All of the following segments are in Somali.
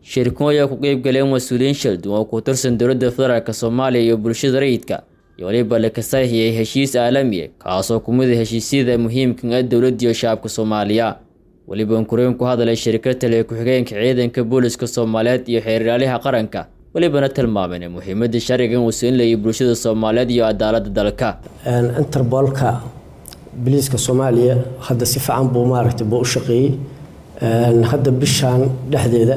shirkan ayaa ku qeyb galeen mas-uuliyiin shaldun oo ku tirsan dowladda federaalk soomaaliya iyo bulshada rayidka iyo waliba la kasaahiyey heshiis caalamiya kaasoo kumid a heshiisyada muhiimkan ah dowladda iyo shacabka soomaaliya weliba unkureen ku hadalay shirkad taliya ku-xigeenka ciidanka booliska soomaaliyeed iyo xeeriraaliha qaranka welibana tilmaameen muhiimada sharcigan uu siin layay bulshada soomaaliyeed iyo cadaalada dalka interbolka biliiska soomaaliya hadda si fiican buu maaragtay buu u shaqeeyey hadda bishaan dhexdeeda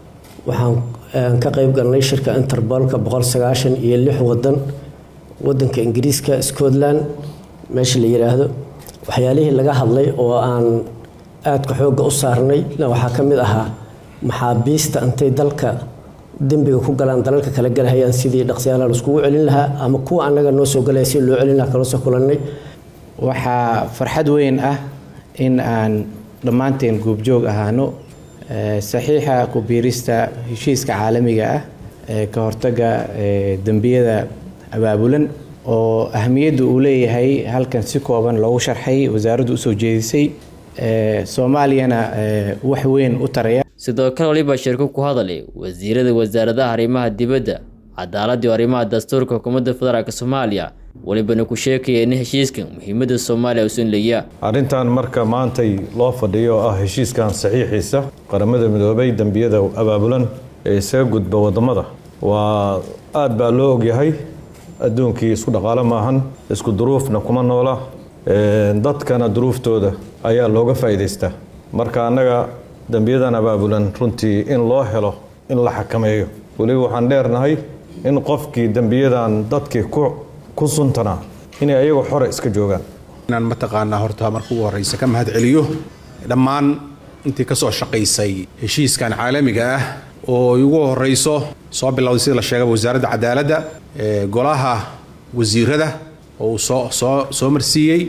waxaan ka qeyb galnay shirka interbolka boqol sagaashan iyo lix wadan wadanka ingiriiska scotland meesha la yiraahdo waxyaalihii laga hadlay oo aan aadka xoogga u saarnay waxaa ka mid ahaa maxaabiista intay dalka dembiga ku galaan dalalka kala galahayaan sidii dhaqsiyaalaha laiskugu celin lahaa ama kuwa annaga noo soo galaya si loo celin lahaa kala soo kulannay waxaa farxad weyn ah in aan dhammaanteen guubjoog ahaano saxiixa ku biirista heshiiska caalamiga ah ee ka hortaga dembiyada abaabulan oo ahamiyadda uu leeyahay halkan si kooban loogu sharxay wasaaraddu usoo jeedisay soomaaliyana wax weyn u taraya sidoo kale waliba shirku ku hadalay wasiirada wasaaradaha arrimaha dibadda cadaaladda iyo arrimaha dastuurka xukuumadda federaalk soomaaliya walibana ku sheekaya in heshiiskan muhiimadda soomaaliya uusan leeya arrintan marka maantay loo fadhiyo oo ah heshiiskan saxiixiisa qaramada midoobay dembiyada abaabulan ee isaga gudba wadamada waa aad baa loo ogyahay adduunkii isku dhaqaalo maahan isku duruufna kuma noola dadkana duruuftooda ayaa looga faa'iidaystaa marka annaga dembiyadan abaabulan runtii in loo helo in la xakameeyo weliba waxaan dheernahay in qofkii dembiyadan dadkii ku suntanaa inay ayagu xore iska joogaan inaan mataqaanaa horta marka ugu horreysa ka mahad celiyo dhammaan intii ka soo shaqaysay heshiiskan caalamiga ah oo ugu horreyso soo bilowday sida la sheegaba wasaaradda cadaaladda golaha wasiirada oo uu soo soo soo marsiiyey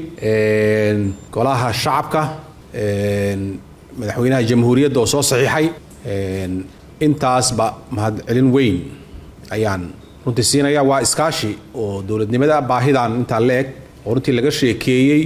golaha shacabka madaxweynaha jamhuuriyadda oo soo saxiixay intaasba mahadcelin weyn ayaan runtii siinaya waa iskaashi oo dowladnimada baahidan intaa la eg oo runtii laga sheekeeyey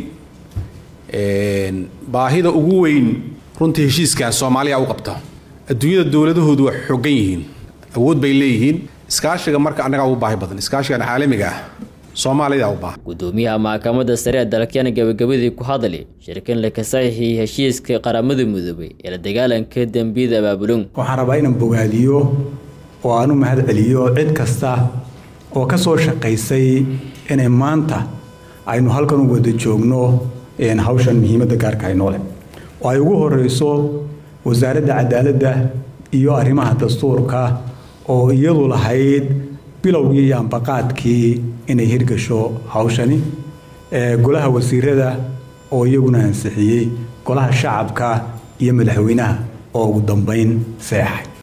baahida ugu weyn runtii heshiiskan soomaaliya u qabta adduunyada dowladahoodu waa xoogan yihiin awood bay leeyihiin iskaashiga marka annagaa ugu baahi badan iskaashigan caalamiga ah soomaalida u baahan gudoomiyaha maxkamadda sare ee dalkana gabagabadii ku hadlay shirkan la kasaxixiyey heshiiska qaramada midoobay ee la dagaalanka dembiyada abaabulun waxaan rabaa inaan bogaadiyo oo aan u mahad celiyo cid kasta oo ka soo shaqaysay inay maanta aynu halkan u wada joogno hawshan muhiimadda gaarka ay noole oo ay ugu horeyso wasaaradda cadaaladda iyo arrimaha dastuurka oo iyadu lahayd bilowgii iyo ambaqaadkii inay hirgasho hawshani golaha wasiirada oo iyaguna ansixiyey golaha shacabka iyo madaxweynaha oo ugu dambeyn seexay